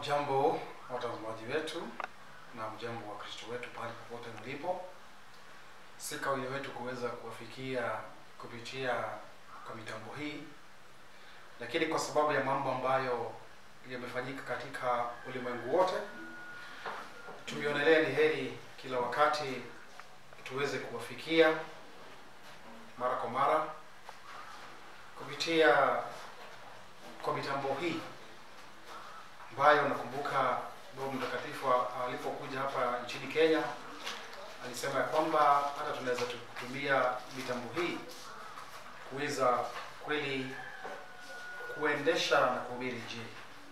Mjambo watazamaji wetu na mjambo wa Kristo wetu pale popote mlipo. Si kawaida wetu kuweza kuwafikia kupitia kwa mitambo hii, lakini kwa sababu ya mambo ambayo yamefanyika katika ulimwengu wote, tumeonelea ni heri kila wakati tuweze kuwafikia mara kwa mara kupitia kwa mitambo hii ambayo nakumbuka Baba Mtakatifu alipokuja hapa nchini Kenya alisema ya kwamba hata tunaweza kutumia mitambo hii kuweza kweli kuendesha na kuhubiri Injili.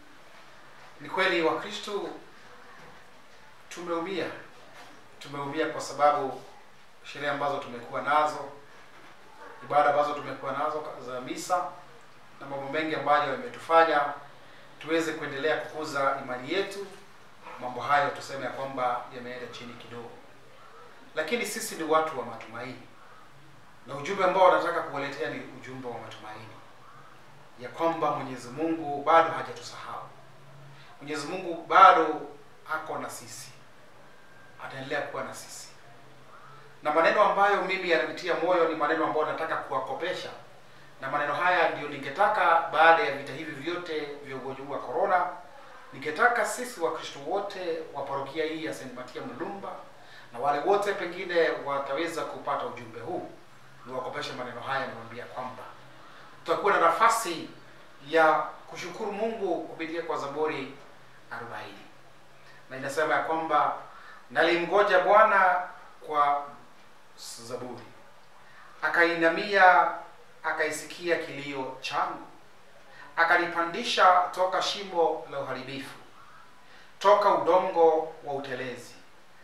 Ni kweli Wakristo tumeumia, tumeumia kwa sababu sherehe ambazo tumekuwa nazo, ibada ambazo tumekuwa nazo za misa na mambo mengi ambayo yametufanya tuweze kuendelea kukuza imani yetu. Mambo hayo tuseme ya kwamba yameenda chini kidogo, lakini sisi ni watu wa matumaini, na ujumbe ambao nataka kuwaletea ni ujumbe wa matumaini ya kwamba Mwenyezi Mungu bado hajatusahau. Mwenyezi Mungu bado ako na sisi, ataendelea kuwa na sisi, na maneno ambayo mimi yananitia moyo ni maneno ambayo nataka kuwakopesha na maneno haya ndio ningetaka baada ya vita hivi vyote vya ugonjwa wa corona, ningetaka sisi Wakristo wote wa parokia hii ya St. Matia Mulumba na wale wote pengine wataweza kupata ujumbe huu, niwakopeshe maneno haya, niwaambia kwamba tutakuwa na nafasi ya kushukuru Mungu kupitia kwa Zaburi 40 na inasema ya kwamba nalimgoja Bwana kwa Zaburi, akainamia akaisikia kilio changu, akanipandisha toka shimo la uharibifu, toka udongo wa utelezi,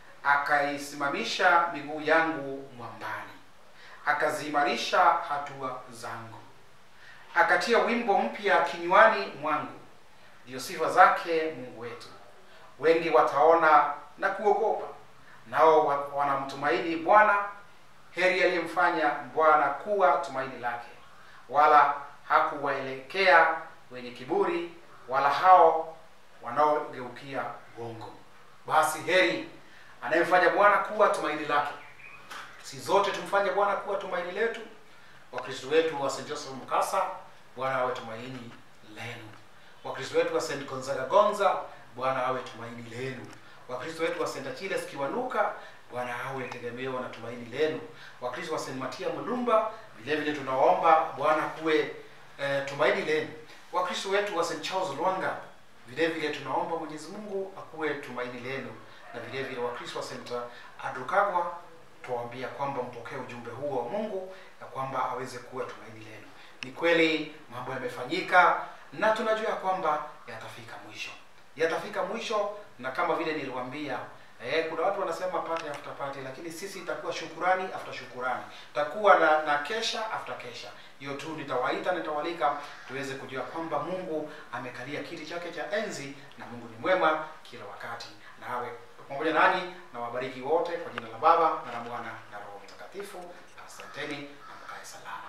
akaisimamisha miguu yangu mwambani, akaziimarisha hatua zangu, akatia wimbo mpya kinywani mwangu, ndiyo sifa zake Mungu wetu. Wengi wataona na kuogopa, nao wanamtumaini Bwana. Heri aliyemfanya Bwana kuwa tumaini lake, wala hakuwaelekea wenye kiburi, wala hao wanaogeukia uongo. Basi heri anayemfanya Bwana kuwa tumaini lake. Si zote tumfanye Bwana kuwa tumaini letu. Wakristo wetu wa St. Joseph Mkasa, Bwana awe tumaini lenu. Wakristo wetu wa St. Gonzaga Gonza, Bwana awe tumaini lenu. Wakristo wetu wa St. Achilles Kiwanuka, Bwana awe tegemeo na tumaini lenu. Wakristo wa St. Matia Mulumba, vile vile tunawaomba Bwana kuwe e, tumaini lenu. Wakristo wetu wa St. Charles Lwanga, vile vile tunaomba Mwenyezi Mungu akuwe tumaini lenu, na vile vile Wakristo wa St. Adrukagwa tuwaambia kwamba mpokee ujumbe huo wa Mungu na kwamba aweze kuwa tumaini lenu. Ni kweli mambo yamefanyika na tunajua kwamba yatafika mwisho, yatafika mwisho, na kama vile niliwaambia Eh, kuna watu wanasema party after party, lakini sisi itakuwa shukurani after shukurani, takuwa na, na kesha after kesha. Hiyo tu nitawaita, nitawalika tuweze kujua kwamba Mungu amekalia kiti chake cha enzi na Mungu ni mwema kila wakati, na awe pamoja nanyi na wabariki wote kwa jina la Baba na la Mwana na Roho Mtakatifu. Asanteni na mkae salama.